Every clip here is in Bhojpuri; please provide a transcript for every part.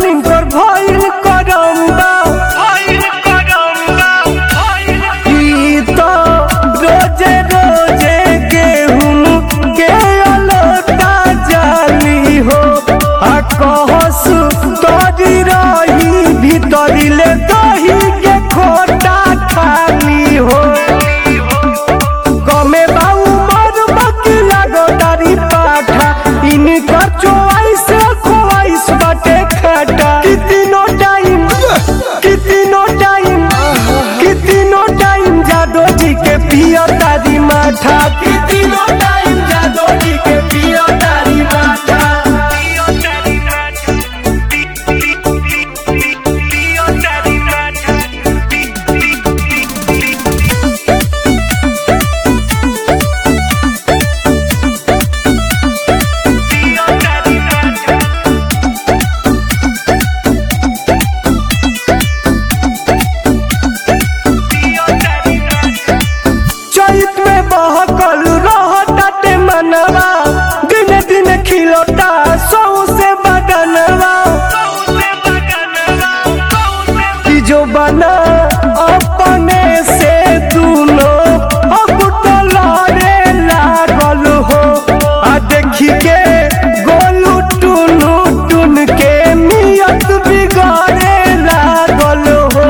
सोनिम पर भइल करम्बा ई तो रोजे रोजे गेहूं के अलोटा जाली हो आ कहस तोरी रही भीतरी ले दही के खोटा खाली हो कमे बाऊ मर बकी लागो दारी पाठा इनकर चोइस खोइस बाटे खाटा कितनो टाइम कितनो टाइम कितनो टाइम जादो जी के पियो तारी माथा कितनो टाइम जादो जी के पियो तारी माथा चैत में बहकल रहताटे मनवा दिन दिन खिलता सौ से बदनवा कि जो बना अपने से दूनो लड़े लागल हो आ देखी के गोलू टुनु टुन के नियत बिगाड़े लागल हो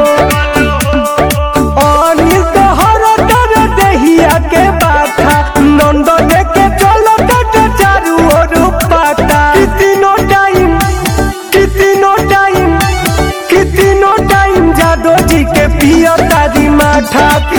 अनिल तोहर डर दहिया के बाथा नंदन के चलो तट चारू ओर पाता कितनो टाइम कितनो टाइम कितनो टाइम जादो जी के पियो तारी माथा